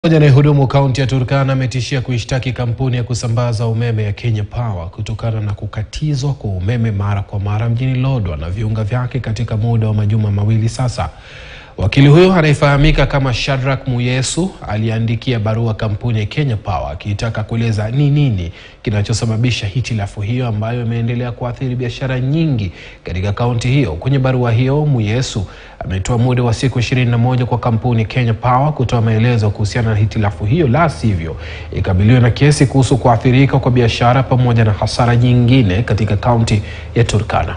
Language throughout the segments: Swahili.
Mmoja anayehudumu kaunti ya Turkana ametishia kuishtaki kampuni ya kusambaza umeme ya Kenya Power kutokana na kukatizwa kwa umeme mara kwa mara mjini Lodwar na viunga vyake katika muda wa majuma mawili sasa. Wakili huyo anayefahamika kama Shadrack Muyesu aliandikia barua kampuni ya Kenya Power akiitaka kueleza ni nini kinachosababisha hitilafu hiyo ambayo imeendelea kuathiri biashara nyingi katika kaunti hiyo. Kwenye barua hiyo, Muyesu ametoa muda wa siku 21 kwa kampuni Kenya Power kutoa maelezo kuhusiana na hitilafu hiyo, la sivyo ikabiliwe na kesi kuhusu kuathirika kwa biashara pamoja na hasara nyingine katika kaunti ya Turkana.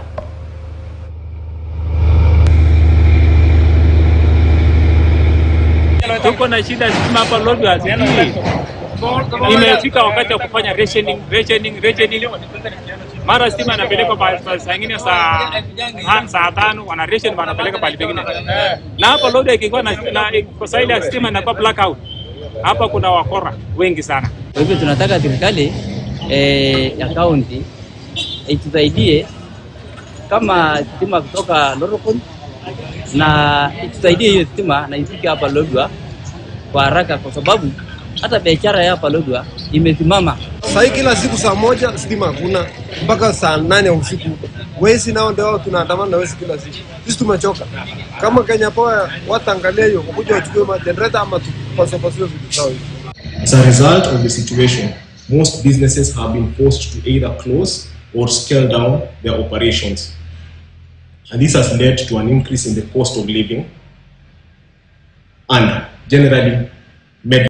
Tuko na shida stima hapa Lodwar sijui. Imefika wakati wa kufanya rationing, rationing, rationing. Mara stima inapelekwa pa- pa- saa ingine saa ha- saa tano wana ration wanapeleka pale pengine. Na hapa Lodwar ikikuwa na, na kwa saa ile ya stima inakuwa blackout. Hapa kuna wakora wengi sana. Kwa hivyo tunataka serikali eh, ya kaunti itusaidie kama stima kutoka Lorokon na itusaidie hiyo stima na ifike hapa Lodwar kwa haraka, kwa sababu hata biashara ya hapa Lodwar imesimama. Sahii kila siku saa moja stima hakuna mpaka saa nane ya usiku. Wezi nao ndio wao tunaandamana na wezi kila siku. Sisi tumechoka. Kama Kenya Power wataangalia hiyo, wakuja wachukue majenereta ama tupasopasue vitu zao hivi. As a result of the situation, most businesses have been forced to either close or scale down their operations. And this has led to an increase in the cost of living and generally made